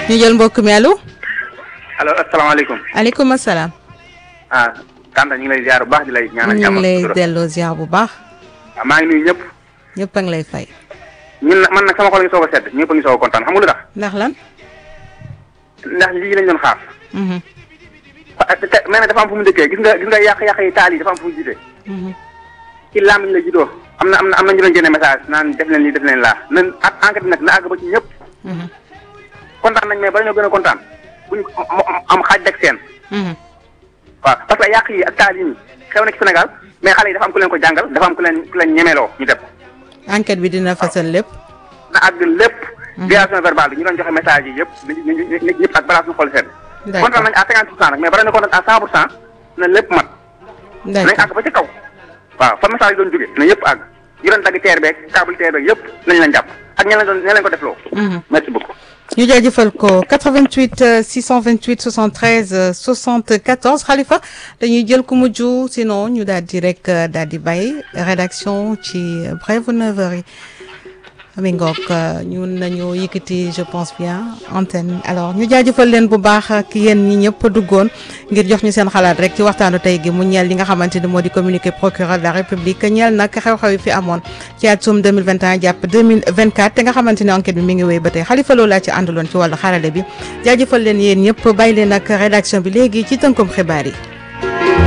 ñu jël mbokk mi allo. allo asalaamaaleykum. aleykum salaam. ah Tanta ñu ngi lay ziar bu baax di lay ñaanal ñu jàmm ngi lay sutura. delloo ziar bu baax. ah maa ngi nuyu ñëpp. ñëpp a ngi lay fay. ñun nag man nag sama xol ngi soog a sedd ñëpp a ngi soog a kontaan xam nga lu tax. ndax lan. ndax lii lañ doon xaar. Mhm, ah te te mais nag dafa am fu mu dëkkee gis nga gis nga yàq-yàq yi taal yi dafa am fu mu jiite. mhm. ci làmmiñ la juddoo. am na am na am na ñu doon génne message naan def leen lii def leen laa nan ak enquête bi nag na àgg ba ci ñëpp. Mhm, kontaan nañ mais bala ñoo gën a kontaan buñ am xaaj deg seen. mhm. waaw parce que yàq yi ak taal yi nii xew na ci Sénégal mais xale yi dafa am ku leen ko jàngal dafa am ku leen ku leen ñemeloo ñu def. enquête bi dina fasal lépp. na àgg lépp. violation verbale bi ñu doon joxe message yi yëpp nañu nañu ñëpp ak balaa suñu xol sedd. D'accord. kontaan nañu à 50 pour cent nag mais bala ñu kontaan à 100 pour cent na lépp mat. nañ d'accord àgg ba ci kaw. waaw fa message yi doon jóge na yëpp àgg. ñu doon dagg teer beeg câble teer beeg yëpp nañ leen jàpp ak ña leen doon ña leen ko defloo. Mhm. merci beaucoup. ñu jaajëfal ko 88 euh, 628 73 euh, 74 Khalifa dañuy jël ku mujj sinon ñu daal di rek euh, daal di bàyyi rédaction ci brève 9h yi mi ngoog ñun nañu yëkkati je pense bien antenne alors ñu jaajëfal leen bu baax ak yéen ñi ñëpp duggoon ngir jox ñu seen xalaat rek ci waxtaanu tey gi mu ñeel li nga xamante ni moo di communiqué procureur de la république ñeel nag xew-xew yi fi amoon ci atum 2021 jàpp 2024 te nga xamante ni enquête bi mi ngi wéy ba tey xalifa loolu laa ci àndaloon ci wàllu xarale bi jaajëfal leen yéen ñëpp bàyyi leen ak rédaction bi léegi ci tënkum xibaar yi